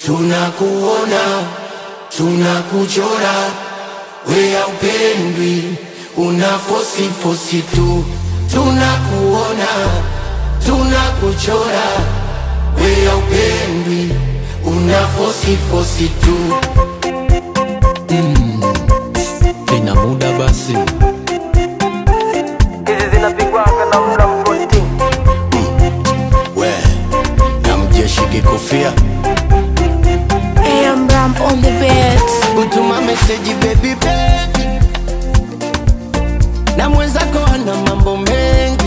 Tunakuona, tunakuchora, we haupendwi, una fosi fosi tu. Tunakuona, tunakuchora, we haupendwi, una fosi fosi tu. Vina muda basi, hizi zinapigwaga na mla mkonti We na mjeshi kikofia AM Ramp on the beat. kutuma meseji baby baby, na mwenzako ana mambo mengi,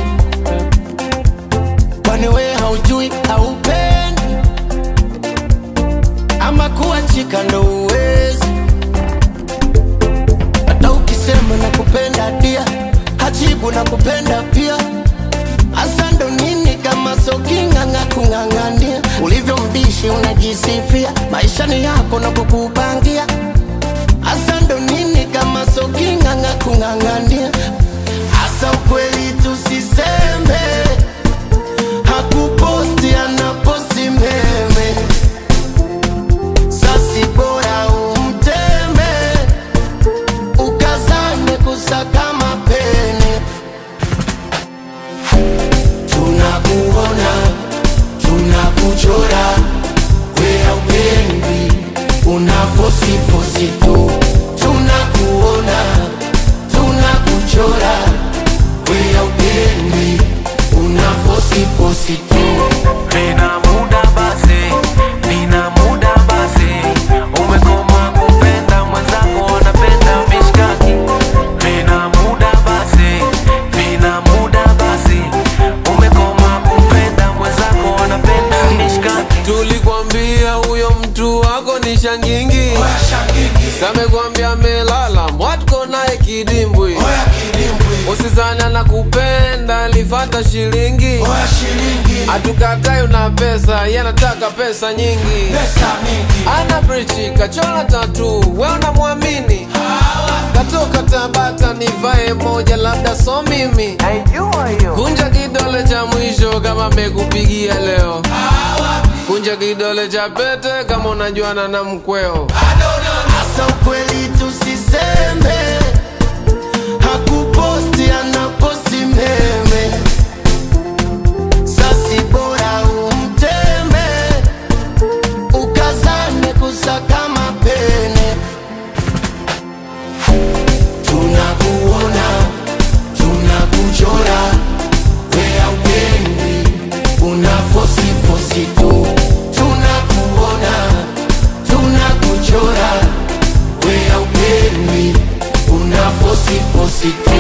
kwani we haujui haupendi, ama kuachika ndo uwezi. Hata ukisema na kupenda dia, hajibu na kupenda pia. Hasa ndo nini kama soking'ang'a kung'ang'ania, ulivyo mbishi unajisifia, maisha ni yako na kukupangia. Hasa ndo nini kama soking'ang'a kung'ang'ania, hasa ukweli tusiseme, hakuposti anaposti meme, sasi bora umteme, ukazane kusaka mapene tunakuona, tunakuchora, we haupendwi, una fosi fosi tu. Tunakuona, tunakuchora, we haupendwi, una fosi fosi tu. nina muda basi nina muda basi umekoma kupenda mwenzako anapenda mishkaki nina muda basi nina muda basi umekoma kupenda mwenzako anapenda mishkaki tulikwambia huyo mtu wako ni shangingi, samekwambia amelala mwatko naye kidimbwi, usizana na kupenda lifata shilingi, hatukatai una pesa, yanataka pesa nyingi, ana brichi kachola tatu, we unamwamini katoka Tabata nivae moja, labda so mimi naijua hiyo Kunja kidole cha mwisho kama mekupigia leo. Kunja kidole cha pete kama unajuana na mkweo. Hasa ukweli tusiseme, hakuposti anaposti meme, sasi bora umteme, ukazane kusaka mapene. Tunakuona, tunakuchora, we haupendwi, una fosi fosi tu. Tunakuona, tunakuchora, we haupendwi, una fosi fosi tu.